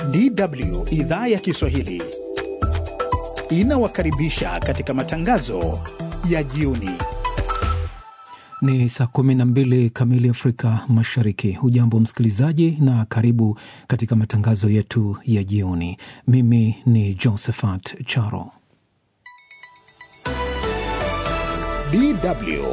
DW idhaa ya Kiswahili inawakaribisha katika matangazo ya jioni. Ni saa kumi na mbili kamili Afrika Mashariki. Hujambo msikilizaji, na karibu katika matangazo yetu ya jioni. Mimi ni Josephat Charo. DW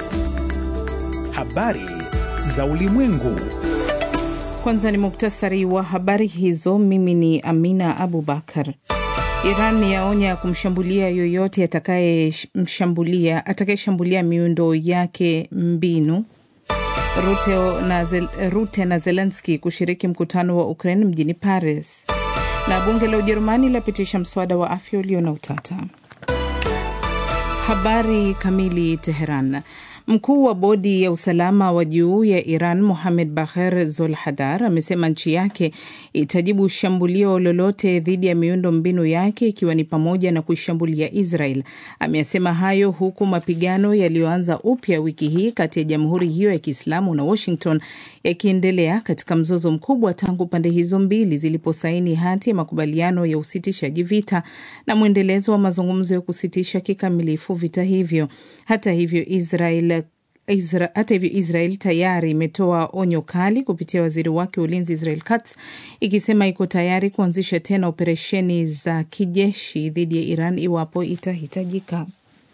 habari za ulimwengu. Kwanza ni muktasari wa habari hizo. Mimi ni Amina Abubakar. Iran yaonya kumshambulia yoyote atakayeshambulia atakayeshambulia miundo yake mbinu. Rute na, Zel, Rute na Zelenski kushiriki mkutano wa Ukraine mjini Paris, na bunge la Ujerumani lapitisha mswada wa afya ulio na utata. Habari kamili. Teheran. Mkuu wa bodi ya usalama wa juu ya Iran Mohamed Bagher Zolhadar amesema nchi yake itajibu shambulio lolote dhidi ya miundo mbinu yake ikiwa ni pamoja na kuishambulia Israel. Ameyasema hayo huku mapigano yaliyoanza upya wiki hii kati ya jamhuri hiyo ya Kiislamu na Washington yakiendelea katika mzozo mkubwa tangu pande hizo mbili ziliposaini hati ya makubaliano ya usitishaji vita na mwendelezo wa mazungumzo ya kusitisha kikamilifu vita hivyo. Hata hivyo Israel Isra, hata hivyo Israel tayari imetoa onyo kali kupitia waziri wake wa ulinzi Israel Katz ikisema iko tayari kuanzisha tena operesheni za kijeshi dhidi ya Iran iwapo itahitajika.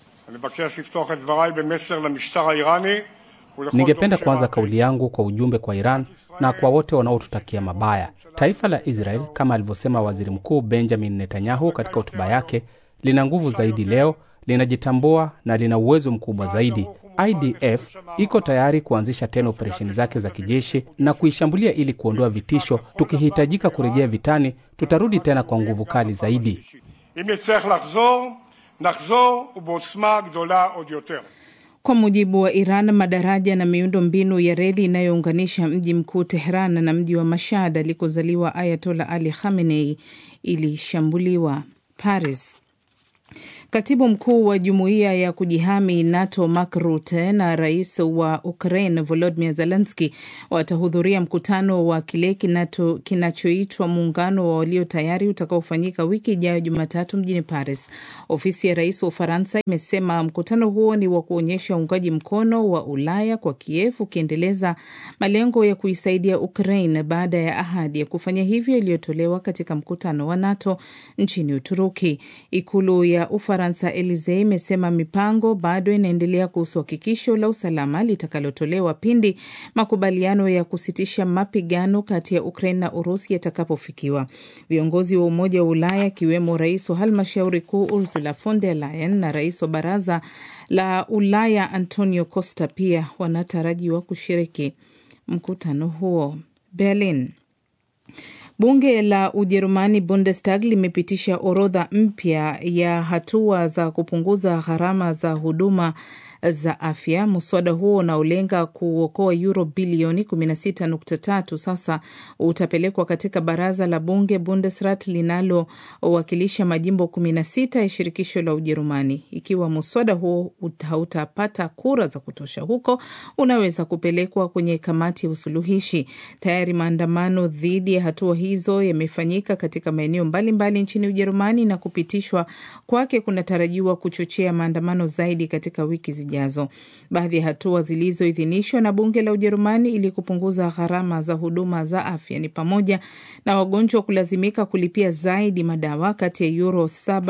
Ningependa kuanza kauli yangu kwa ujumbe kwa Iran na kwa wote wanaotutakia mabaya. Taifa la Israel, kama alivyosema waziri mkuu Benjamin Netanyahu katika hotuba yake, lina nguvu zaidi leo, linajitambua na lina uwezo mkubwa zaidi. IDF iko tayari kuanzisha tena operesheni zake za kijeshi na kuishambulia ili kuondoa vitisho. Tukihitajika kurejea vitani, tutarudi tena kwa nguvu kali zaidi. Kwa mujibu wa Iran, madaraja na miundo mbinu ya reli inayounganisha mji mkuu Tehran na mji wa Mashhad alikozaliwa Ayatola Ali Khamenei ilishambuliwa. Paris. Katibu mkuu wa jumuiya ya kujihami NATO Mark Rutte na rais wa Ukraine Volodymyr Zelensky watahudhuria mkutano wa kile kinachoitwa muungano wa walio tayari utakaofanyika wiki ijayo Jumatatu mjini Paris. Ofisi ya rais wa Ufaransa imesema mkutano huo ni wa kuonyesha uungaji mkono wa Ulaya kwa Kiev, ukiendeleza malengo ya kuisaidia Ukraine baada ya ahadi ya kufanya hivyo iliyotolewa katika mkutano wa NATO nchini Uturuki. Ikulu ya Ufaransa Faransa Elisee imesema mipango bado inaendelea kuhusu hakikisho la usalama litakalotolewa pindi makubaliano ya kusitisha mapigano kati ya Ukraine na Urusi yatakapofikiwa. Viongozi wa Umoja wa Ulaya akiwemo rais wa halmashauri kuu Ursula von der Leyen na rais wa Baraza la Ulaya Antonio Costa pia wanatarajiwa kushiriki mkutano huo. Berlin. Bunge la Ujerumani Bundestag limepitisha orodha mpya ya hatua za kupunguza gharama za huduma za afya. Mswada huo unaolenga kuokoa euro bilioni 16.3 sasa utapelekwa katika baraza la bunge Bundesrat linalowakilisha majimbo 16 ya shirikisho la Ujerumani. Ikiwa mswada huo hautapata kura za kutosha huko, unaweza kupelekwa kwenye kamati ya usuluhishi. Tayari maandamano dhidi ya hatua hizo yamefanyika katika maeneo mbalimbali nchini Ujerumani na kupitishwa kwake kunatarajiwa kuchochea maandamano zaidi katika wiki zijazo. Baadhi ya hatua zilizoidhinishwa na bunge la Ujerumani ili kupunguza gharama za huduma za afya ni pamoja na wagonjwa kulazimika kulipia zaidi madawa kati ya euro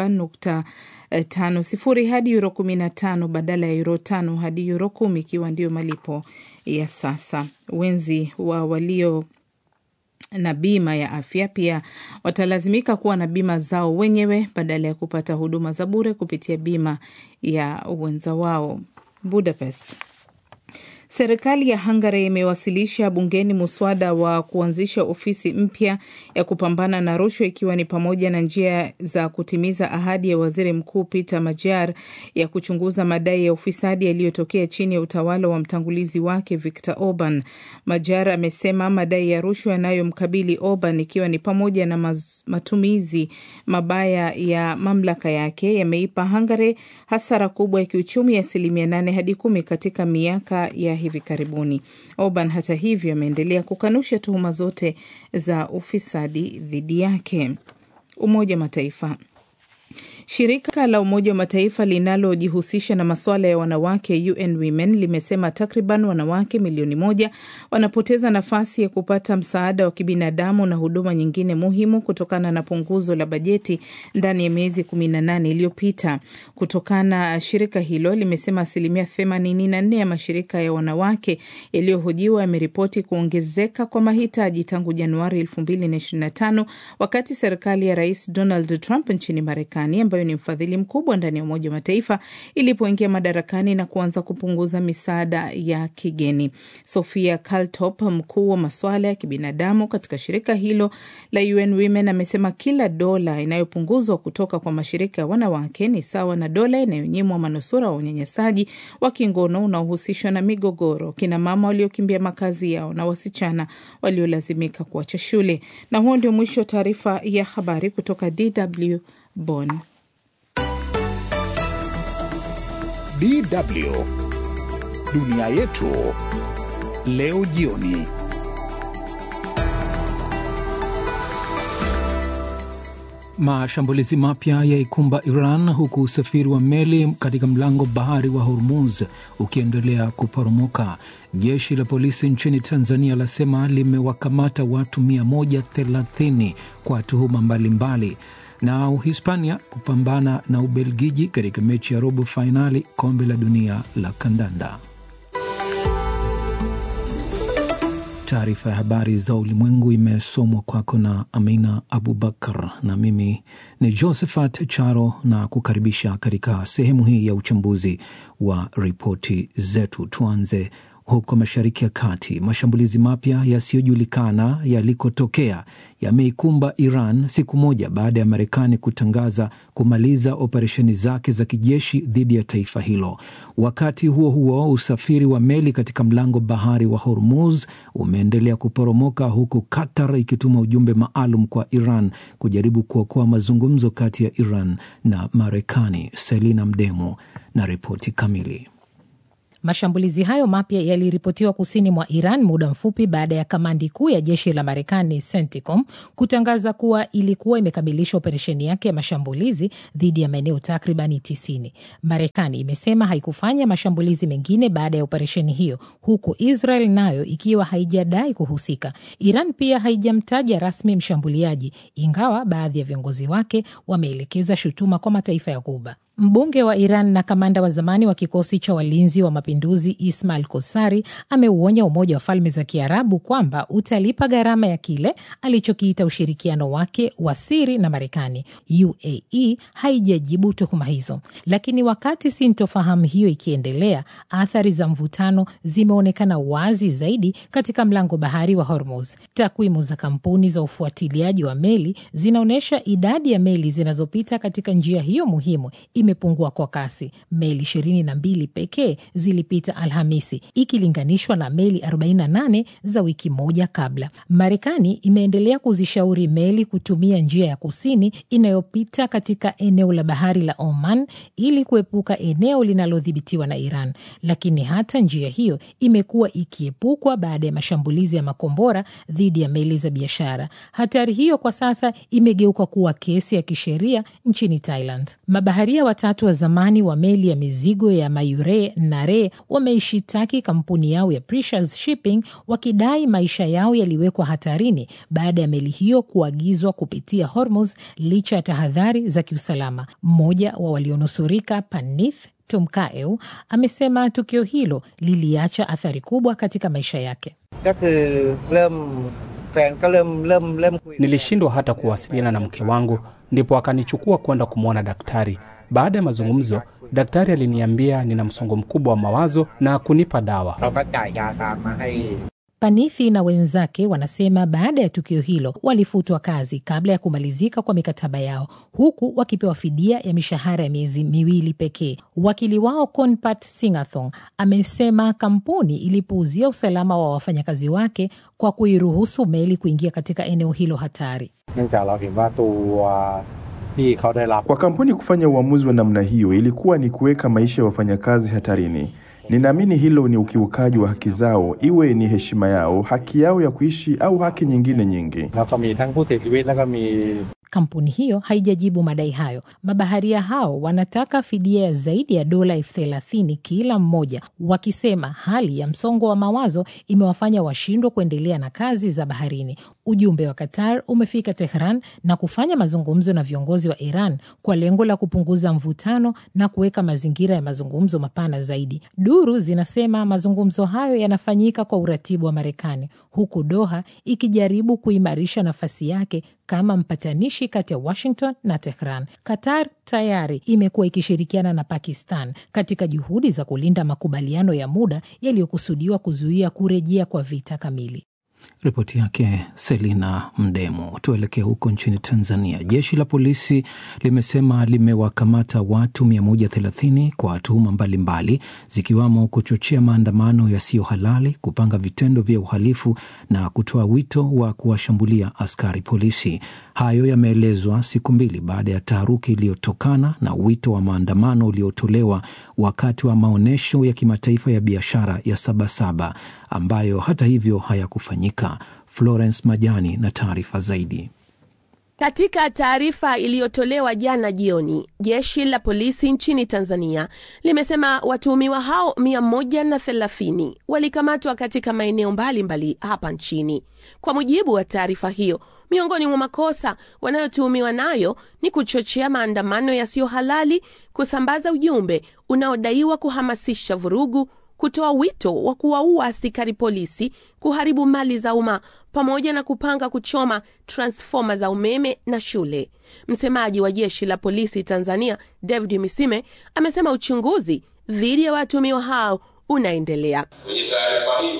7.50 hadi euro 15 badala ya euro 5 hadi euro 10 ikiwa ndiyo malipo ya sasa. Wenzi wa walio na bima ya afya pia watalazimika kuwa na bima zao wenyewe badala ya kupata huduma za bure kupitia bima ya wenza wao. Budapest. Serikali ya Hungary imewasilisha bungeni muswada wa kuanzisha ofisi mpya ya kupambana na rushwa ikiwa ni pamoja na njia za kutimiza ahadi ya waziri mkuu Peter Major ya kuchunguza madai ya ufisadi yaliyotokea chini ya utawala wa mtangulizi wake Viktor Orban. Major amesema madai ya rushwa yanayomkabili Orban ikiwa ni pamoja na maz, matumizi mabaya ya mamlaka yake yameipa Hungary hasara kubwa ya kiuchumi ya asilimia nane hadi kumi katika miaka ya hivi karibuni. Orban hata hivyo ameendelea kukanusha tuhuma zote za ufisadi dhidi yake. Umoja wa Mataifa. Shirika la Umoja wa Mataifa linalojihusisha na masuala ya wanawake UN Women limesema takriban wanawake milioni moja wanapoteza nafasi ya kupata msaada wa kibinadamu na huduma nyingine muhimu kutokana na punguzo la bajeti ndani ya miezi 18 iliyopita. Kutokana shirika hilo limesema asilimia 84 ya mashirika ya wanawake yaliyohojiwa yameripoti kuongezeka kwa mahitaji tangu Januari 2025 wakati serikali ya Rais Donald Trump nchini Marekani ambayo ni mfadhili mkubwa ndani ya Umoja wa Mataifa ilipoingia madarakani na kuanza kupunguza misaada ya kigeni. Sofia Kaltop, mkuu wa masuala ya kibinadamu katika shirika hilo la UN Women, amesema kila dola inayopunguzwa kutoka kwa mashirika ya wanawake ni sawa na dola inayonyimwa manusura wa unyanyasaji wa kingono unaohusishwa na migogoro, kina mama waliokimbia makazi yao na wasichana waliolazimika kuacha shule. Na huo ndio mwisho wa taarifa ya habari kutoka DW Bonn. DW dunia yetu leo jioni. Mashambulizi mapya yaikumba Iran huku usafiri wa meli katika mlango bahari wa Hormuz ukiendelea kuporomoka. Jeshi la polisi nchini Tanzania lasema limewakamata watu 130 kwa tuhuma mbalimbali na Uhispania kupambana na Ubelgiji katika mechi ya robo fainali kombe la dunia la kandanda. Taarifa ya habari za ulimwengu imesomwa kwako na Amina Abubakar, na mimi ni Josephat Charo na kukaribisha katika sehemu hii ya uchambuzi wa ripoti zetu. Tuanze huko Mashariki ya Kati. Mashambulizi mapya yasiyojulikana yalikotokea yameikumba Iran siku moja baada ya Marekani kutangaza kumaliza operesheni zake za kijeshi dhidi ya taifa hilo. Wakati huo huo, usafiri wa meli katika mlango bahari wa Hormuz umeendelea kuporomoka huku Qatar ikituma ujumbe maalum kwa Iran kujaribu kuokoa mazungumzo kati ya Iran na Marekani. Selina Mdemo na ripoti kamili. Mashambulizi hayo mapya yaliripotiwa kusini mwa Iran muda mfupi baada ya kamandi kuu ya jeshi la Marekani CENTCOM kutangaza kuwa ilikuwa imekamilisha operesheni yake ya mashambulizi dhidi ya maeneo takribani 90. Marekani imesema haikufanya mashambulizi mengine baada ya operesheni hiyo, huku Israel nayo ikiwa haijadai kuhusika. Iran pia haijamtaja rasmi mshambuliaji, ingawa baadhi ya viongozi wake wameelekeza shutuma kwa mataifa ya Ghuba. Mbunge wa Iran na kamanda wa zamani wa kikosi cha walinzi wa mapinduzi Ismail Kosari ameuonya Umoja wa Falme za Kiarabu kwamba utalipa gharama ya kile alichokiita ushirikiano wake wa siri na Marekani. UAE haijajibu tuhuma hizo, lakini wakati sintofahamu hiyo ikiendelea, athari za mvutano zimeonekana wazi zaidi katika mlango bahari wa Hormuz. Takwimu za kampuni za ufuatiliaji wa meli zinaonyesha idadi ya meli zinazopita katika njia hiyo muhimu imepungua kwa kasi. Meli ishirini na mbili pekee zilipita Alhamisi ikilinganishwa na meli 48 za wiki moja kabla. Marekani imeendelea kuzishauri meli kutumia njia ya kusini inayopita katika eneo la bahari la Oman ili kuepuka eneo linalodhibitiwa na Iran, lakini hata njia hiyo imekuwa ikiepukwa baada ya mashambulizi ya makombora dhidi ya meli za biashara. Hatari hiyo kwa sasa imegeuka kuwa kesi ya kisheria nchini Thailand. Mabaharia watatu wa zamani wa meli ya mizigo ya Mayure Nare wameishitaki kampuni yao ya Precious Shipping wakidai maisha yao yaliwekwa hatarini baada ya meli hiyo kuagizwa kupitia Hormuz licha ya tahadhari za kiusalama. Mmoja wa walionusurika Panith Tumkaeu amesema tukio hilo liliacha athari kubwa katika maisha yake. Nilishindwa hata kuwasiliana na mke wangu, ndipo akanichukua kwenda kumwona daktari. Baada ya mazungumzo, daktari aliniambia nina msongo mkubwa wa mawazo na kunipa dawa. Panithi na wenzake wanasema baada ya tukio hilo walifutwa kazi kabla ya kumalizika kwa mikataba yao, huku wakipewa fidia ya mishahara ya miezi miwili pekee. Wakili wao Konpat Singathong amesema kampuni ilipuuzia usalama wa wafanyakazi wake kwa kuiruhusu meli kuingia katika eneo hilo hatari. Kwa kampuni kufanya uamuzi wa namna hiyo ilikuwa ni kuweka maisha ya wafanyakazi hatarini. Ninaamini hilo ni ukiukaji wa haki zao, iwe ni heshima yao, haki yao ya kuishi au haki nyingine nyingi. แล้วก็มีทั้งผู้เสียชีวิตแล้วก็มี Kampuni hiyo haijajibu madai hayo. Mabaharia hao wanataka fidia ya zaidi ya dola elfu thelathini kila mmoja, wakisema hali ya msongo wa mawazo imewafanya washindwe kuendelea na kazi za baharini. Ujumbe wa Qatar umefika Tehran na kufanya mazungumzo na viongozi wa Iran kwa lengo la kupunguza mvutano na kuweka mazingira ya mazungumzo mapana zaidi. Duru zinasema mazungumzo hayo yanafanyika kwa uratibu wa Marekani, huku Doha ikijaribu kuimarisha nafasi yake kama mpatanishi kati ya Washington na Tehran. Qatar tayari imekuwa ikishirikiana na Pakistan katika juhudi za kulinda makubaliano ya muda yaliyokusudiwa kuzuia kurejea kwa vita kamili. Ripoti yake Selina Mdemo. Tuelekee huko nchini Tanzania. Jeshi la polisi limesema limewakamata watu 130 kwa tuhuma mbalimbali zikiwamo kuchochea maandamano yasiyo halali, kupanga vitendo vya uhalifu na kutoa wito wa kuwashambulia askari polisi. Hayo yameelezwa siku mbili baada ya taharuki iliyotokana na wito wa maandamano uliotolewa wakati wa maonyesho ya kimataifa ya biashara ya Sabasaba ambayo hata hivyo hayakufanyika. Florence Majani na taarifa zaidi. Katika taarifa iliyotolewa jana jioni, jeshi la polisi nchini Tanzania limesema watuhumiwa hao mia moja na thelathini walikamatwa katika maeneo mbalimbali hapa nchini. Kwa mujibu wa taarifa hiyo, miongoni mwa makosa wanayotuhumiwa nayo ni kuchochea maandamano yasiyo halali, kusambaza ujumbe unaodaiwa kuhamasisha vurugu kutoa wito wa kuwaua askari polisi, kuharibu mali za umma pamoja na kupanga kuchoma transfoma za umeme na shule. Msemaji wa jeshi la polisi Tanzania, David Misime, amesema uchunguzi dhidi ya watuhumiwa hao unaendelea. Kwenye taarifa hiyo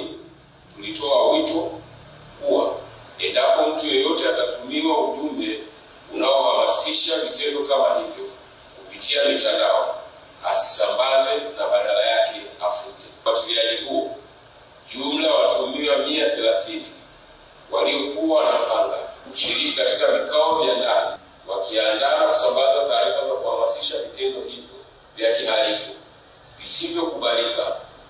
tulitoa wito kuwa endapo mtu yeyote atatumiwa ujumbe unaohamasisha vitendo kama hivyo kupitia mitandao asisambaze na badala yake afute. Ufuatiliaji huo, jumla ya watuhumiwa mia thelathini waliokuwa wanapanga kushiriki katika vikao vya ndani wakiandaa na kusambaza taarifa za kuhamasisha vitendo hivyo vya kihalifu visivyokubalika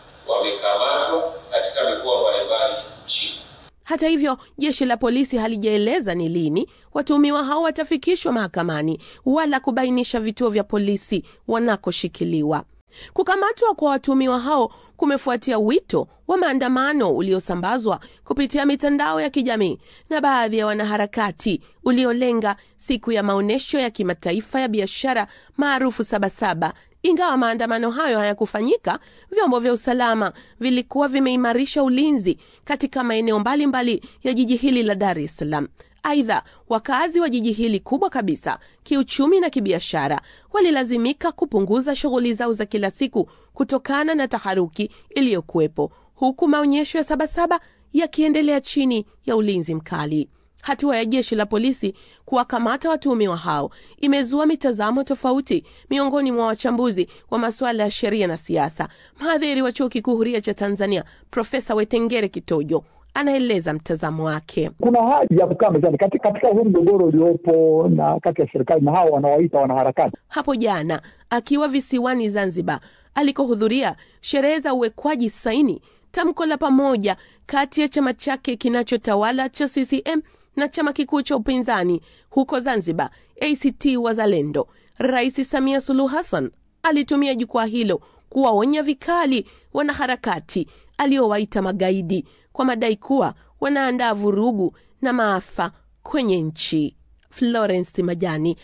wamekamatwa katika mikoa mbalimbali nchini. Hata hivyo, jeshi la polisi halijaeleza ni lini watuhumiwa hao watafikishwa mahakamani wala kubainisha vituo vya polisi wanakoshikiliwa. Kukamatwa kwa watuhumiwa hao kumefuatia wito wa maandamano uliosambazwa kupitia mitandao ya kijamii na baadhi ya wanaharakati uliolenga siku ya maonyesho ya kimataifa ya biashara maarufu Sabasaba. Ingawa maandamano hayo hayakufanyika, vyombo vya usalama vilikuwa vimeimarisha ulinzi katika maeneo mbalimbali ya jiji hili la Dar es Salaam. Aidha, wakazi wa jiji hili kubwa kabisa kiuchumi na kibiashara walilazimika kupunguza shughuli zao za kila siku kutokana na taharuki iliyokuwepo, huku maonyesho ya Sabasaba yakiendelea chini ya ulinzi mkali. Hatua ya jeshi la polisi kuwakamata watuhumiwa hao imezua mitazamo tofauti miongoni mwa wachambuzi wa masuala ya sheria na siasa. Mhadhiri wa chuo kikuu huria cha Tanzania Profesa Wetengere Kitojo anaeleza mtazamo wake. Kuna haja ya kukaa mezani katika, katika huu mgogoro uliopo na kati ya serikali na hao wanawaita wanaharakati. Hapo jana akiwa visiwani Zanzibar alikohudhuria sherehe za uwekwaji saini tamko la pamoja kati ya chama chake kinachotawala cha CCM na chama kikuu cha upinzani huko Zanzibar, ACT Wazalendo, Rais Samia Suluhu Hassan alitumia jukwaa hilo kuwaonya vikali wanaharakati aliowaita magaidi kwa madai kuwa wanaandaa vurugu na maafa kwenye nchi. Florence Majani,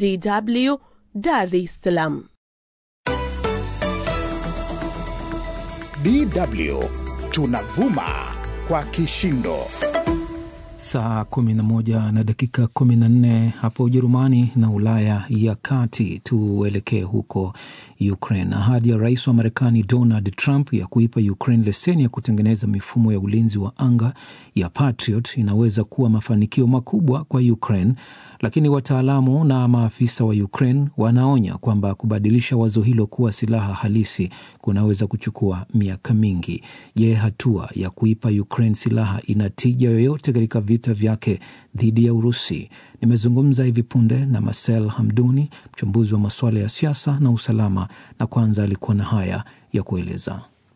DW, Dar es Salaam. DW tunavuma kwa kishindo. Saa 11 na dakika 14 hapo Ujerumani na Ulaya ya Kati. Tuelekee huko Ukraine. Ahadi ya rais wa Marekani Donald Trump ya kuipa Ukraine leseni ya kutengeneza mifumo ya ulinzi wa anga ya Patriot inaweza kuwa mafanikio makubwa kwa Ukraine, lakini wataalamu na maafisa wa Ukraine wanaonya kwamba kubadilisha wazo hilo kuwa silaha halisi kunaweza kuchukua miaka mingi. Je, hatua ya kuipa Ukraine silaha ina tija yoyote katika vita vyake dhidi ya Urusi? Nimezungumza hivi punde na Marcel Hamduni, mchambuzi wa masuala ya siasa na usalama, na kwanza alikuwa na haya ya kueleza.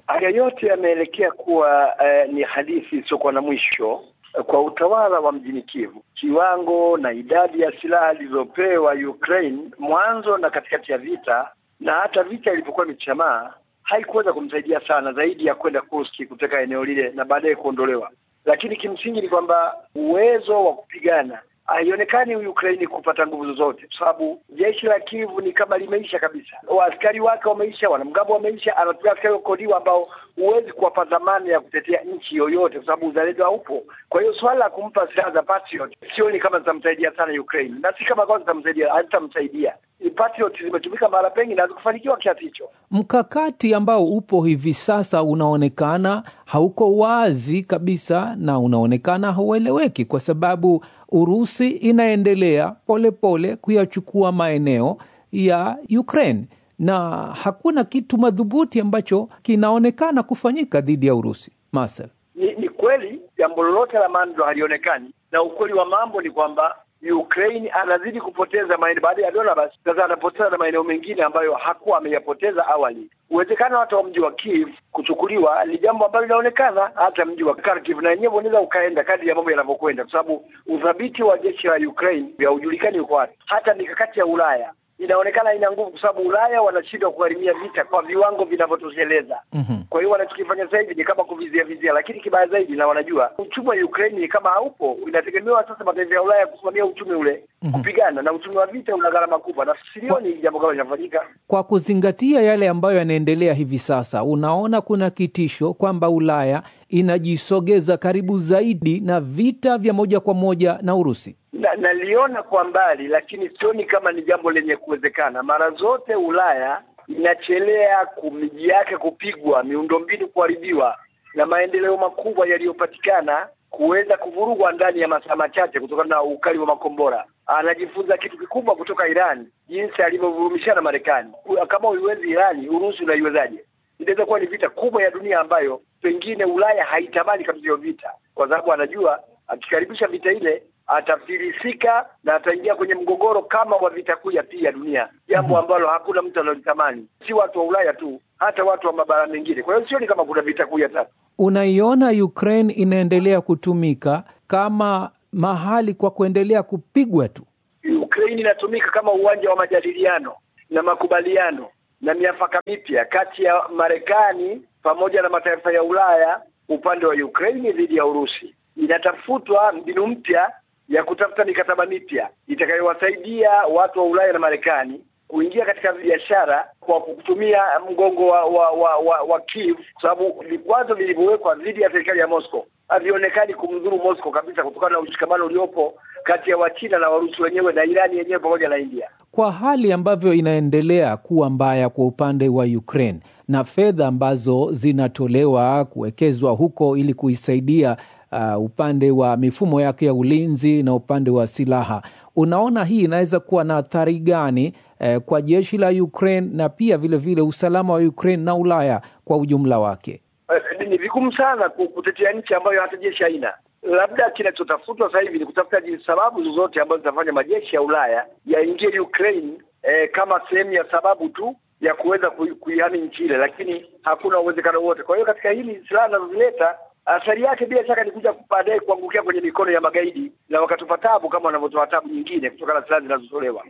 Haya yote yameelekea kuwa eh, ni hadithi isiyokuwa na mwisho kwa utawala wa mjini Kiev. Kiwango na idadi ya silaha zilizopewa Ukraine mwanzo na katikati ya vita na hata vita ilipokuwa imechamaa haikuweza kumsaidia sana zaidi ya kwenda Kursk kuteka eneo lile na baadaye kuondolewa. Lakini kimsingi ni kwamba uwezo wa kupigana haionekani Ukraini kupata nguvu zozote, kwa sababu jeshi la Kivu ni kama limeisha kabisa. Waaskari wake wameisha, wanamgambo wameisha, anatumia askari wakodiwa ambao huwezi kuwapa dhamana ya kutetea nchi yoyote, kwa sababu uzalendo haupo. Kwa hiyo swala la kumpa silaha za Patriot sioni kama zitamsaidia sana Ukraine, na si kama kwanza zitamsaidia, hazitamsaidia. Patriot zimetumika mara pengi na hazikufanikiwa kiasi hicho. Mkakati ambao upo hivi sasa unaonekana hauko wazi kabisa na unaonekana haueleweki kwa sababu Urusi inaendelea polepole kuyachukua maeneo ya Ukraine na hakuna kitu madhubuti ambacho kinaonekana kufanyika dhidi ya Urusi. Marcel, ni, ni kweli jambo lolote la maana ndo halionekani, na ukweli wa mambo ni kwamba Ukraine anazidi kupoteza maeneo baada ya Donbas. Sasa anapoteza na maeneo mengine ambayo hakuwa ameyapoteza awali. Uwezekano hata wa mji wa Kiev kuchukuliwa ni jambo ambalo linaonekana, hata mji wa Kharkiv na yenyewe unaweza ukaenda kadri ya mambo yanavyokwenda, kwa sababu udhabiti wa jeshi la Ukraine haujulikani uko wapi. Hata mikakati ya Ulaya inaonekana ina nguvu, kwa sababu Ulaya wanashindwa kugharimia vita kwa viwango vinavyotosheleza. mm-hmm. Kwa hiyo wanachokifanya sasa hivi ni kama kuvizia vizia, lakini kibaya zaidi, na wanajua uchumi wa Ukraine ni kama haupo, inategemewa sasa mataifa ya Ulaya kusimamia uchumi ule Mhm. kupigana, na uchumi wa vita una gharama kubwa, na silioni jambo kama linafanyika. Kwa kuzingatia yale ambayo yanaendelea hivi sasa, unaona kuna kitisho kwamba Ulaya inajisogeza karibu zaidi na vita vya moja kwa moja na Urusi. na naliona kwa mbali, lakini sioni kama ni jambo lenye kuwezekana. Mara zote Ulaya inachelea ku- miji yake kupigwa, miundombinu kuharibiwa, na maendeleo makubwa yaliyopatikana kuweza kuvurugwa ndani ya masaa machache kutokana na ukali wa makombora. Anajifunza kitu kikubwa kutoka Irani, jinsi alivyovurumishana Marekani. Kama uiwezi Irani, Urusi unaiwezaje? Inaweza kuwa ni vita kubwa ya dunia ambayo pengine Ulaya haitamani kabisa hiyo vita, kwa sababu anajua akikaribisha vita ile atafilisika na ataingia kwenye mgogoro kama wa vita kuu ya pili ya dunia, jambo ambalo hakuna mtu analitamani, si watu wa Ulaya tu, hata watu wa mabara mengine. Kwa hiyo sioni kama kuna vita kuu ya tatu. Unaiona Ukraine inaendelea kutumika kama mahali kwa kuendelea kupigwa tu. Ukraine inatumika kama uwanja wa majadiliano na makubaliano na miafaka mipya kati ya Marekani pamoja na mataifa ya Ulaya upande wa Ukraine dhidi ya Urusi. Inatafutwa mbinu mpya ya kutafuta mikataba mipya itakayowasaidia watu wa Ulaya na Marekani kuingia katika biashara kwa kutumia mgongo wa wa wa, wa, wa Kiev, kwa sababu vikwazo vilivyowekwa dhidi ya serikali ya Moscow havionekani kumdhuru Moscow kabisa, kutokana na ushikamano uliopo kati ya Wachina na Warusi wenyewe na Irani yenyewe pamoja na India. Kwa hali ambavyo inaendelea kuwa mbaya kwa upande wa Ukraine na fedha ambazo zinatolewa kuwekezwa huko ili kuisaidia uh, upande wa mifumo yake ya ulinzi na upande wa silaha, unaona hii inaweza kuwa na athari gani eh, kwa jeshi la Ukraine na pia vilevile vile usalama wa Ukraine na Ulaya kwa ujumla wake? Eh, ni vigumu sana ku- kutetea nchi ambayo hata jeshi haina. Labda kinachotafutwa sasa hivi ni kutafuta jinsi sababu zozote ambazo zitafanya majeshi ya Ulaya yaingie Ukraine eh, kama sehemu ya sababu tu ya kuweza kui- kuihami nchi ile, lakini hakuna uwezekano wote. Kwa hiyo katika hili silaha anazozileta athari yake bila shaka ni kuja baadaye kuangukia kwenye mikono ya magaidi na wakatupa tabu kama wanavyotoa tabu nyingine kutokana na silaha zinazotolewa.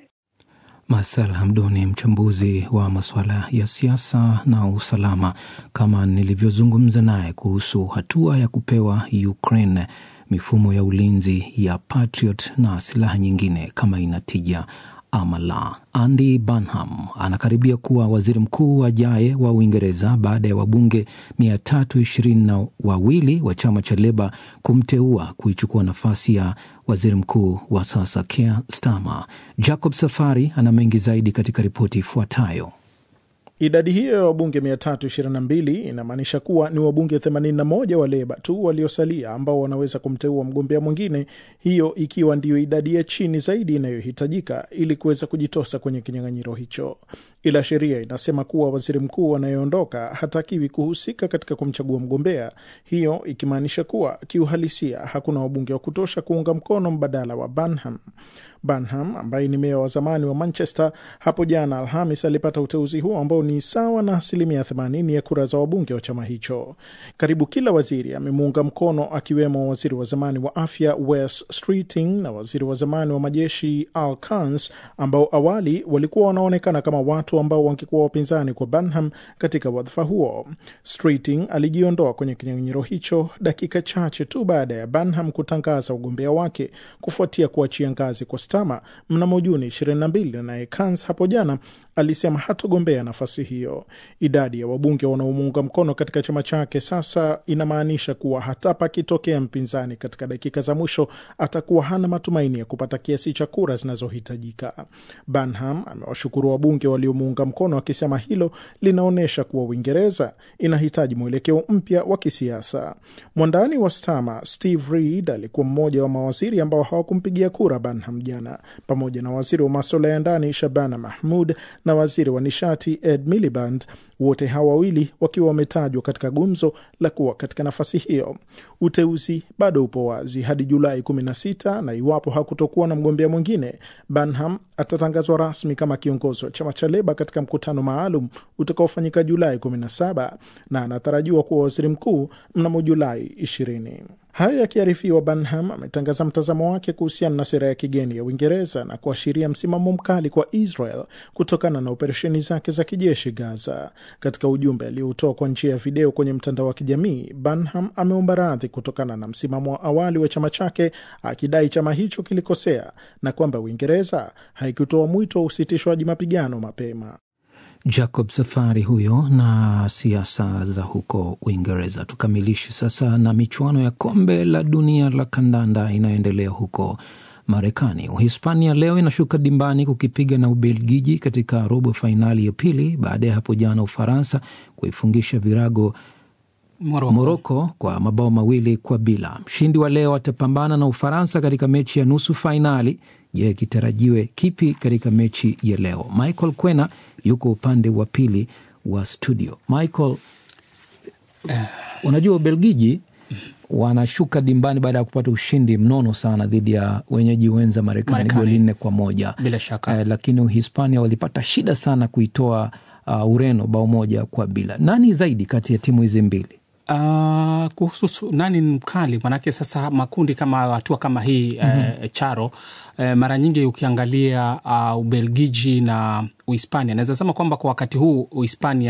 Masal Hamduni, mchambuzi wa masuala ya siasa na usalama, kama nilivyozungumza naye kuhusu hatua ya kupewa Ukraine mifumo ya ulinzi ya Patriot na silaha nyingine kama inatija ama la. Andy Burnham anakaribia kuwa waziri mkuu ajaye wa Uingereza baada ya wabunge mia tatu ishirini na wawili wa chama cha Leba kumteua kuichukua nafasi ya waziri mkuu wa sasa Keir Starmer. Jacob Safari ana mengi zaidi katika ripoti ifuatayo. Idadi hiyo ya wabunge 322 inamaanisha kuwa ni wabunge 81 wa Leba tu waliosalia ambao wanaweza kumteua mgombea mwingine, hiyo ikiwa ndiyo idadi ya chini zaidi inayohitajika ili kuweza kujitosa kwenye kinyang'anyiro hicho. Ila sheria inasema kuwa waziri mkuu anayeondoka hatakiwi kuhusika katika kumchagua mgombea, hiyo ikimaanisha kuwa kiuhalisia hakuna wabunge wa kutosha kuunga mkono mbadala wa Burnham. Burnham ambaye ni meya wa zamani wa Manchester hapo jana Alhamis alipata uteuzi huo ambao ni sawa na asilimia 80 ya kura za wabunge wa chama hicho. Karibu kila waziri amemuunga mkono, akiwemo waziri wa zamani wa afya Wes Streeting na waziri wa zamani wa majeshi Al Kans ambao awali walikuwa wanaonekana kama watu ambao wangekuwa wapinzani kwa Burnham katika wadhifa huo. Streeting alijiondoa kwenye kinyang'anyiro hicho dakika chache tu baada ya Burnham kutangaza ugombea wake kufuatia kuachia ngazi kwa Stama mnamo Juni 22, naye Kans hapo jana alisema hatogombea nafasi hiyo. Idadi ya wabunge wanaomuunga mkono katika chama chake sasa inamaanisha kuwa hata pakitokea mpinzani katika dakika za mwisho atakuwa hana matumaini ya kupata kiasi cha kura zinazohitajika. Burnham amewashukuru wabunge waliomuunga mkono akisema hilo linaonyesha kuwa Uingereza inahitaji mwelekeo mpya wa kisiasa. Mwandani wa Stama Steve Reed alikuwa mmoja wa mawaziri ambao hawakumpigia kura Burnham jana, pamoja na waziri wa masuala ya ndani Shabana Mahmud na waziri wa nishati Ed Miliband, wote hawa wawili wakiwa wametajwa katika gumzo la kuwa katika nafasi hiyo. Uteuzi bado upo wazi hadi Julai 16 na iwapo hakutokuwa na mgombea mwingine, Burnham atatangazwa rasmi kama kiongozi wa chama cha Leba katika mkutano maalum utakaofanyika Julai 17 na anatarajiwa kuwa waziri mkuu mnamo Julai 20. Hayo yakiarifiwa, Burnham ametangaza mtazamo wake kuhusiana na sera ya kigeni ya Uingereza na kuashiria msimamo mkali kwa Israel kutokana na operesheni zake za kijeshi Gaza. Katika ujumbe aliotoa kwa njia ya video kwenye mtandao wa kijamii, Burnham ameomba radhi kutokana na msimamo wa awali wa chama chake, akidai chama hicho kilikosea na kwamba Uingereza haikutoa mwito wa usitishwaji mapigano mapema. Jacob Safari huyo na siasa za huko Uingereza. Tukamilishe sasa na michuano ya kombe la dunia la kandanda inayoendelea huko Marekani. Uhispania leo inashuka dimbani kukipiga na Ubelgiji katika robo fainali ya pili baada ya hapo jana Ufaransa kuifungisha virago Moroko. Moroko kwa mabao mawili kwa bila. Mshindi wa leo atapambana na Ufaransa katika mechi ya nusu fainali. Je, kitarajiwe kipi katika mechi ya leo? Michael Kwena yuko upande wa pili wa studio. Michael, unajua Ubelgiji wanashuka dimbani baada ya kupata ushindi mnono sana dhidi ya wenyeji wenza Marekani Marekani. goli nne kwa moja Bila shaka. eh, lakini Uhispania walipata shida sana kuitoa uh, Ureno bao moja kwa bila. Nani zaidi kati ya timu hizi mbili? Uh, kuhusu su- nani ni mkali, manake sasa makundi kama hatua kama hii eh, charo eh, mara nyingi ukiangalia uh, Ubelgiji na Uhispania, naweza sema kwamba kwa wakati huu Uhispania